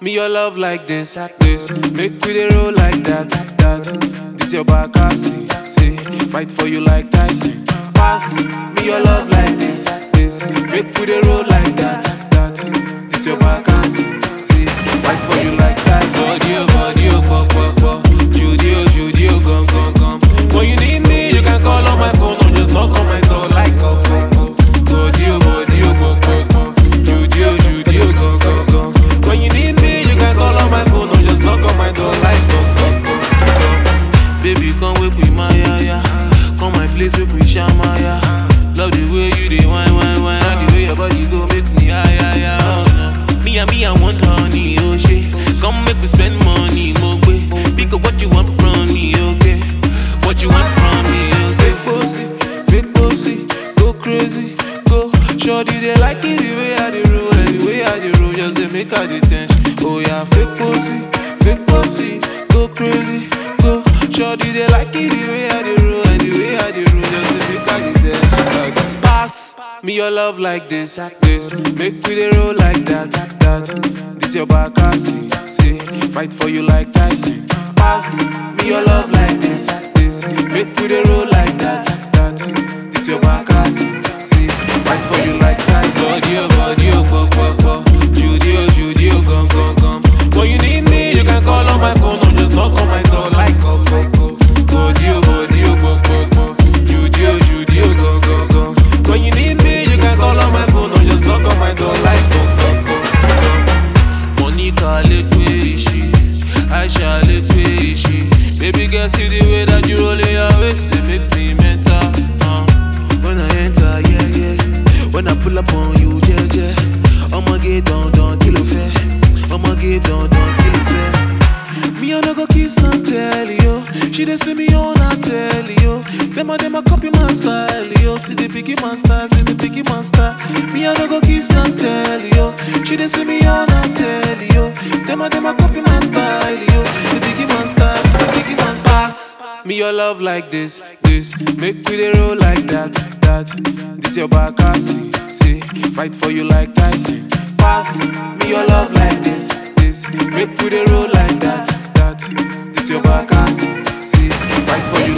me your love like this, this. Make we dey roll like that, that. This your back, I see, see. Fight for you like Tyson. Pass me your love like this, this. Make we dey roll like that, that. This your back, I see, see. Fight for you like Tyson. Body, oh, body, oh, pop, pop, pop. Judy, oh, Judy, oh, gum, gum, gum. When you need me, you can call on my phone or just knock on my door like oh, oh, oh. Body, oh, body, oh, pop, pop, pop. Judy, oh, Judy, oh, gum, gum, gum. When you need me, you can call on my phone or just knock on my door like oh, oh, oh, oh. Baby, come wake with my ya ya. Come my place, wake with shama ya. Love the way you dey wine, wine, wine. And the way your body go make me high, high, high. Oh, no. Me and me, I want honey, oh shit. Come make we spend money, mo gbe. Because what you want from me, okay? What you want from me, okay? Fake pussy, fake pussy, go crazy, go. Shorty, they like it the way I dey roll, and the way I dey roll, just dey make her dey tension. Oh yeah, fake pussy, fake pussy, go crazy, go. Shorty, they like it the way I dey roll, and the way I dey roll, just dey make her dey tension. Pass me your love like this, this. Make we dey roll like that, that. This your back, I see, see. Fight for you like Tyson. Pass me your love like this, this. Make we dey roll like that, that. This your back, I see, see. Fight for you like Tyson. Body, oh, body, oh, pop, pop, pop. Judy, oh, Judy, oh, gum, gum, gum. When you need me, you can call on my phone or just knock on my door like oh, oh, oh. Body, oh, body, oh, pop, pop, pop. Judy, oh, Judy, oh, gum, gum, gum. When you need me, you can call on my phone or just knock on my door like oh, oh, oh, oh. Monica lekwe ishi, Aisha lekwe ishi. Baby girl, see the way that you roll your waist, it make me mental. Uh. When I enter, yeah, yeah. When I pull up on you, yeah, yeah. I'ma get down, down, kill a fair. I'ma get down, down, kill a fair. Me I no go kiss and tell you. She dey see me on I tell you. Them a them a copy my style, yo. See the biggie man style, see the biggie man style. Me I no go kiss and tell you. She dey see me on I tell you. Them a them a copy my style, yo. The biggie man style, see the biggie man style. Me your love like this, this. Make we dey roll like that, that. This your back, I see, see. Fight for you like Tyson. Pass me your love like this, this. Make we dey roll like that, that. This your back, I see, see. Fight for you